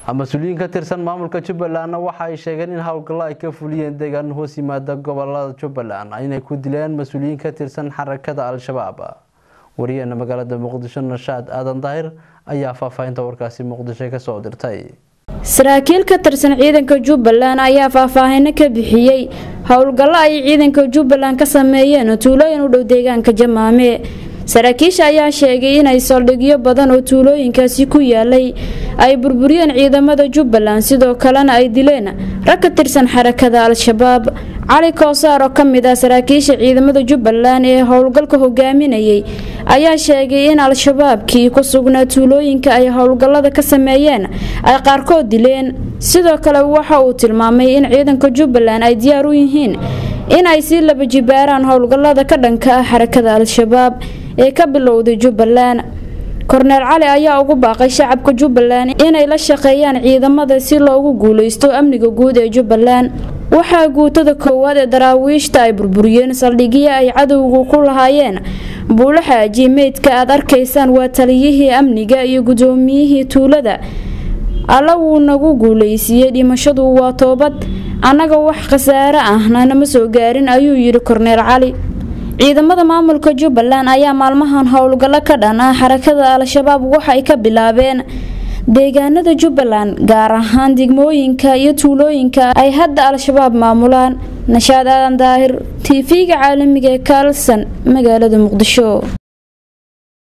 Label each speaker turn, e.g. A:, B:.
A: mas-uuliyiin ka tirsan maamulka jubbalandna waxa ay sheegeen in howlgallo ay ka fuliyeen deegaan hoos yimaada gobolada jubbaland inay ku dileen mas-uuliyiin ka tirsan xarakada al-shabaab wariyaheena magaalada muqdisho nashaad aadan daahir ayaa faahfaahinta warkaasi muqdisho kasoo dirtay
B: saraakiil ka tirsan ciidanka jubbaland ayaa faahfaahino ka bixiyey howlgallo ay ciidanka jubbaland ka sameeyeen tuulooyin u dhow deegaanka jamaame saraakiisha ayaa sheegay inay saldhigyo badan oo tuulooyinkaasi ku yaalay ay burburiyeen ciidamada jubbaland sidoo kalena ay dileen rag ka tirsan xarakada al-shabaab cali koosaar oo kamid ah saraakiisha ciidamada jubbaland ee howlgalka hogaaminayay ayaa sheegay in al-shabaabkii ku sugnaa tuulooyinka ay howlgallada ka sameeyeen ay qaarkood dileen sidoo kale waxa uu tilmaamay in ciidanka jubbaland ay diyaar u yihiin in ay sii laba jibaaraan howlgallada ka dhanka ah xarakada al-shabaab ee ka bilowday jubbaland korneel cali ayaa ugu baaqay shacabka jubbaland inay la shaqeeyaan ciidamada si loogu guuleysto amniga guud ee jubbaland waxaa guutada koowaad ee daraawiishta ay burburiyeen saldhigyo ay cadowgu ku lahaayeen buulaxaaji meydka aad arkaysaan waa taliyihii amniga iyo gudoomiyihii tuulada alla wuu nagu guuleysiiyey dhimashadu waa toobad annaga wax khasaare ahna nama soo gaarin ayuu yidhi korneel cali ciidamada maamulka jubbaland ayaa maalmahan howlgallo ka dhan ah xarakada al-shabaab waxay ka bilaabeen deegaanada jubbaland gaar ahaan degmooyinka iyo tuulooyinka ay hadda al-shabaab maamulaan nashaad aadan daahir tv-ga caalamiga ee kaalsan magaalada muqdisho